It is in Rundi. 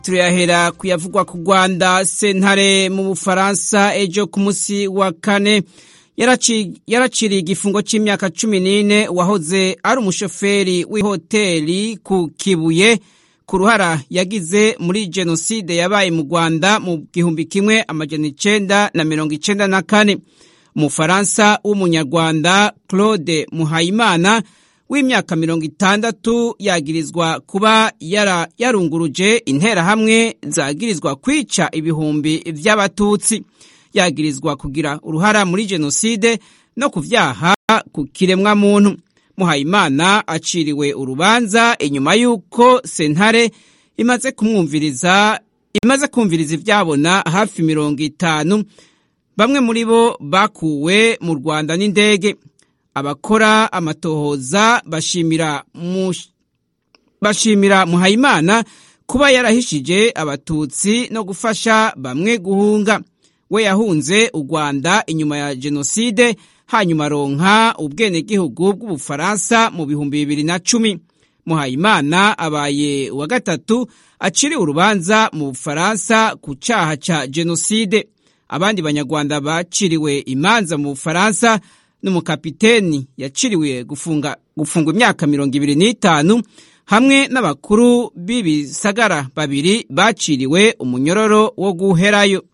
turayahera kuyavugwa ku rwanda sentare mu bufaransa ejo ku munsi wa kane yaraciriye igifungo cy'imyaka cumi n'ine wahoze ari umushoferi w'ihoteli ku kibuye ku ruhara yagize muri jenoside yabaye mu rwanda mu gihumbi kimwe amajana icenda na mirongo icenda na kane umufaransa w'umunyarwanda claude muhayimana w'imyaka mirongo itandatu yagirizwa kuba yara yarunguruje interahamwe zagirizwa kwica ibihumbi vy'abatutsi yagirizwa kugira uruhara muri jenoside no ku vyaha ku kiremwa muntu muhayimana aciriwe urubanza inyuma y'uko sentare imaze kumwumviriza imaze kumviriza ivyabona hafi mirongo itanu bamwe muri bo bakuwe mu rwanda n'indege abakora amatohoza bashimira bashimira muhayimana kuba yarahishije abatutsi no gufasha bamwe guhunga we yahunze u rwanda inyuma ya jenoside hanyuma aronka ubwenegihugu bw'ubufaransa mu bihumbi bibiri na cumi muhayimana abaye uwa gatatu aciriwe urubanza mu bufaransa ku caha ca jenoside abandi banyarwanda baciriwe imanza mu bufaransa n'umukapiteni yaciriwe gufunga gufungwa imyaka mirongo ibiri n'itanu hamwe n'abakuru b'ibisagara babiri baciriwe umunyororo wo guherayo